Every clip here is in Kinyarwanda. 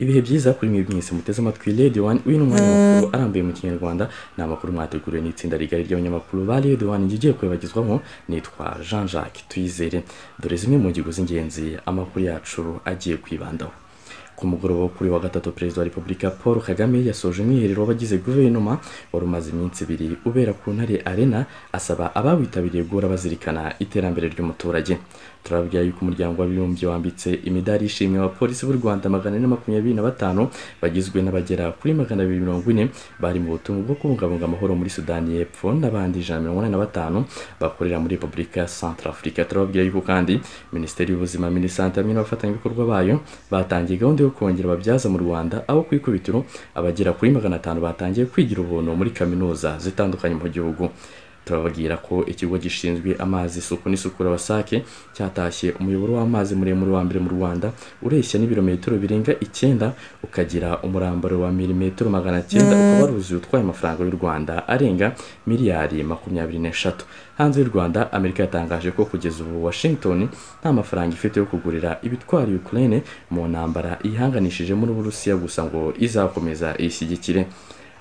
ibihe byiza kuri mwe mwese muteze amatwi redi wani uyu ni umwanya w'amakuru arambuye mu kinyarwanda ni amakuru mwateguriwe n'itsinda rigari ry'abanyamakuru ba redi wani ngiye kwibagizwamo nitwa jean jacques tuyizere dore zimwe mu ngingo z'ingenzi amakuru yacu agiye kwibandaho ku mugoroba wo kuri wa gatatu perezida wa repubulika paul kagame yasoje umwiherero w'abagize guverinoma wari umaze iminsi ibiri ubera ku ntare arena asaba abawitabiriye guhora bazirikana iterambere ry'umuturage turababwira yuko umuryango w'abibumbye wambitse imidari y'ishimwe abapolisi b'u rwanda magana ane makumyabiri na batanu bagizwe n'abagera kuri magana abiri mirongo ine bari mu butumwa bwo kubungabunga amahoro muri sudani y'epfo n'abandi ijana mirongo inani na batanu bakorera muri repubulika ya santara afurika turababwira yuko kandi minisiteri y'ubuzima minisante hamwe n'abafatanyabikorwa bayo batangiye gahunda yo kongera ababyaza mu rwanda aho ku ikubitiro abagera kuri magana atanu batangiye kwigira ubuntu muri kaminuza zitandukanye mu gihugu turababwira ko ikigo gishinzwe amazi isuku n'isukura wasake cyatashye umuyoboro w'amazi muremure wa mbere mu rwanda ureshya n'ibirometero birenga icyenda ukagira umurambaro wa milimetero magana cyenda ukaba waruzuye utwaye amafaranga y'u rwanda arenga miliyari makumyabiri n'eshatu hanze y'u rwanda amerika yatangaje ko kugeza ubu washington nta mafaranga ifite yo kugurira ibitwara ukraine mu ntambara yihanganishijemo n'uburusiya gusa ngo izakomeza ishyigikire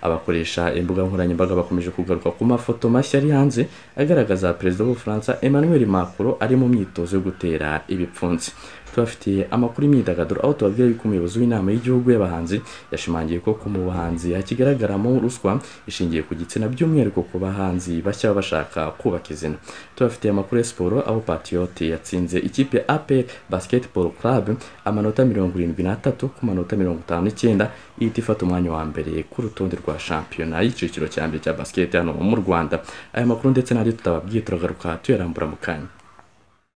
abakoresha imbuga nkoranyambaga bakomeje kugaruka ku mafoto mashya ari hanze agaragaza perezida w'ubufaransa emmanuel macron ari mu myitozo yo gutera ibipfunsi tubafitiye amakuru y'imyidagaduro aho tubabwira yuko umuyobozi w'inama y'igihugu y'abahanzi yashimangiye ko ku mu bahanzi hakigaragaramo ruswa ishingiye ku gitsina by'umwihariko ku bahanzi bashya baba bashaka kubaka izina tubafitiye amakuru ya siporo aho patiyote yatsinze ikipe apel basketball club amanota mirongo irindwi n'atatu ku manota mirongo itanu n'icyenda ihita ifata umwanya wa mbere ku rutonde rwa shampiyona y'icyiciro cya mbere cya basiketi hano mu rwanda aya makuru ndetse n'andi tutababwiye turagaruka tuyarambura mu kanya